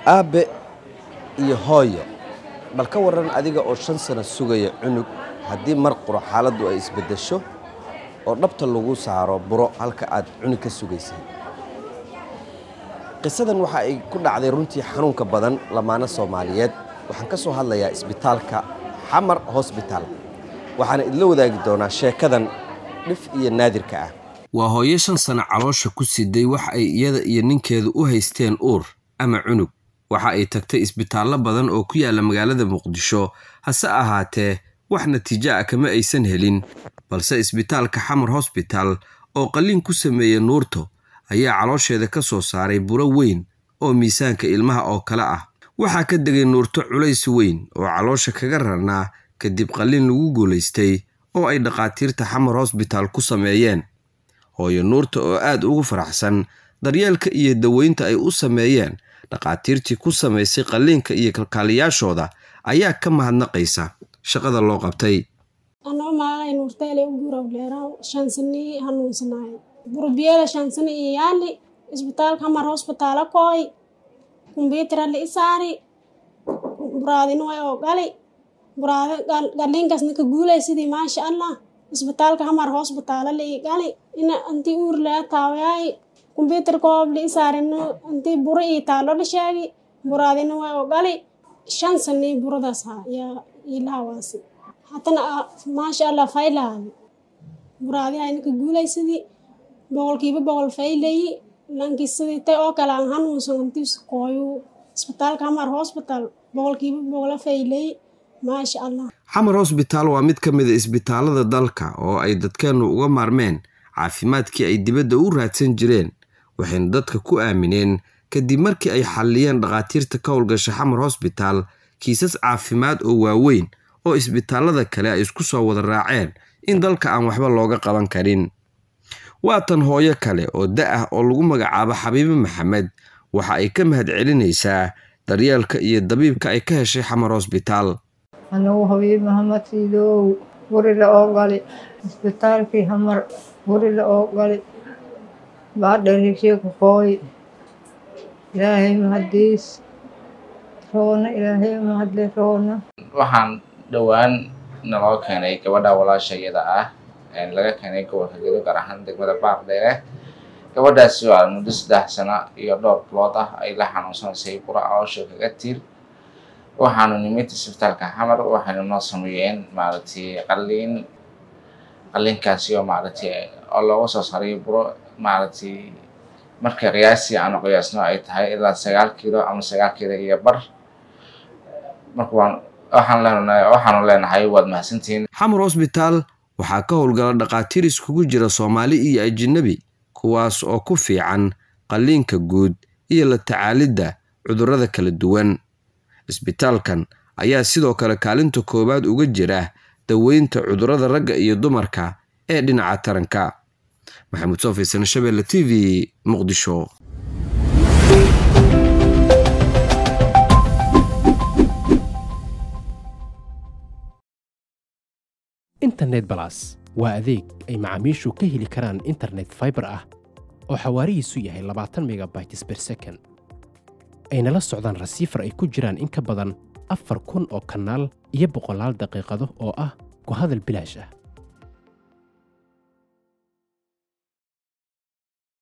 aabbe iyo hooyo bal ka waran adiga oo shan sano sugaya cunug haddii mar quro xaaladdu ay isbeddesho oo dhabta lagu saaro buro halka aad cunug ka sugaysay qisadan waxa ay ku dhacday runtii xanuunka badan lamaano soomaaliyeed waxaan ka soo hadlayaa isbitaalka xamar hosbitaal waxaana idla wadaagi doonaa sheekadan dhif iyo naadirka ah waa hooyo shan sano caloosha ku siday wax ay iyada iyo ninkeedu u haysteen uur ama cunug waxa ay tagtay isbitaallo badan oo ku yaalla magaalada muqdisho hase ahaatee wax natiijo ah kama aysan helin balse isbitaalka xamar hosbitaal oo qalliin ku sameeyey nuurto ayaa caloosheeda ka soo saaray buro weyn oo miisaanka ilmaha oo kale ah waxaa ka degay nuurto culays weyn oo caloosha kaga rarnaa kadib qalliin lagu guulaystay oo ay dhakhaatiirta xamar hosbitaal ku sameeyeen hooyo nuurta oo aad ugu faraxsan daryeelka iyo daweynta ay u sameeyeen dhakhaatiirtii ku samaysay qalliinka iyo kalkaaliyaashooda ayaa ka mahadnaqaysa shaqada loo qabtay anoo maagay nuurteele u guurawleeraw shansani hanuunsanaay burbiyeela shansani iyo yaali isbitaalka hamar hosbitaala kooy kumbiitara la isaari buraadina way oo gali buraada galliinkaas ninka guulay sidii maasha allah isbitaalka hamar hosbitaala la ii gali ina antii uur laa taawayaay kumbiitar koob la isaarino antii buro ii taalo la sheegi buraadina way oo gali shan sanii buradaas ha yaa ilahawaasi hatana maasha allah faylaadi buraadiha ninka guulay sidii boqolkiiba boqol faylayi lankii sidii tay oo kale aan hanuunsan antiis kooyu isbitaalka hamar hosbitaal boqolkiiba boqola faylayi maasha allah xamar hosbitaal waa mid ka mid a isbitaalada dalka oo ay dadkeennu uga maarmeen caafimaadkii ay dibadda u raadsan jireen waxayna dadka ku aamineen kadib markii ay xalliyeen dhakhaatiirta ka howlgasha xamar hosbitaal kiisas caafimaad oo waaweyn oo isbitaallada kale ay isku soo wada raaceen in dalka aan waxba looga qaban karin waa tan hooyo kale oo da ah oo lagu magacaabo xabiibe maxamed waxa ay ka mahad celinaysaa daryeelka iyo dabiibka ay ka heshay xamar hosbitaal anugu habiib maxamed siidow guri la oo gali isbitaalkii hamar guri la oo gali baadharigshe ku qooy ilaahay mahadiis roona ilaahay mahadle roona waxaan dhowaan naloo keenay gabadha walaasha iyada ah laga keenay gobolka gedo gaar ahaan degmada baardheere gabadhaasi waa muddo saddex sano iyo dhowr bilood ah ay la xanuunsanaysay bura caloosha kaga tiir waxaanu nimid isbitaalka xamar waxaynu noo sameeyeen maaragtay qalliin qalliinkaasi oo maaragtay oo looga soo saaray buro maaragtay marka qiyaasii aanu qiyaasno ay tahay ilaa sagaal kiilo ama sagaal kiilo iyo bar marka waan waxaan leenahay waxaanu leenahay waad mahadsantihiin xamar hosbitaal waxaa ka howlgala dhakhaatiir iskugu jira soomaali iyo ajinabi kuwaas oo ku fiican qalliinka guud iyo la tacaalidda cudurrada kala duwan isbitaalkan ayaa sidoo kale kaalinta koowaad uga jira daweynta cudurrada ragga iyo dumarka ee dhinaca taranka maxamuud soofaysan shabeelle t v muqdisho internet balas waa adeeg ay macaamiishu ka heli karaan internet faibar ah oo xawaarihiisu yahay labaatan megabytes ber second ayna la socdaan rasiifar ay ku jiraan in ka badan afar kun oo kanaal iyo boqolaal daqiiqado oo ah ku hadal bilaash ah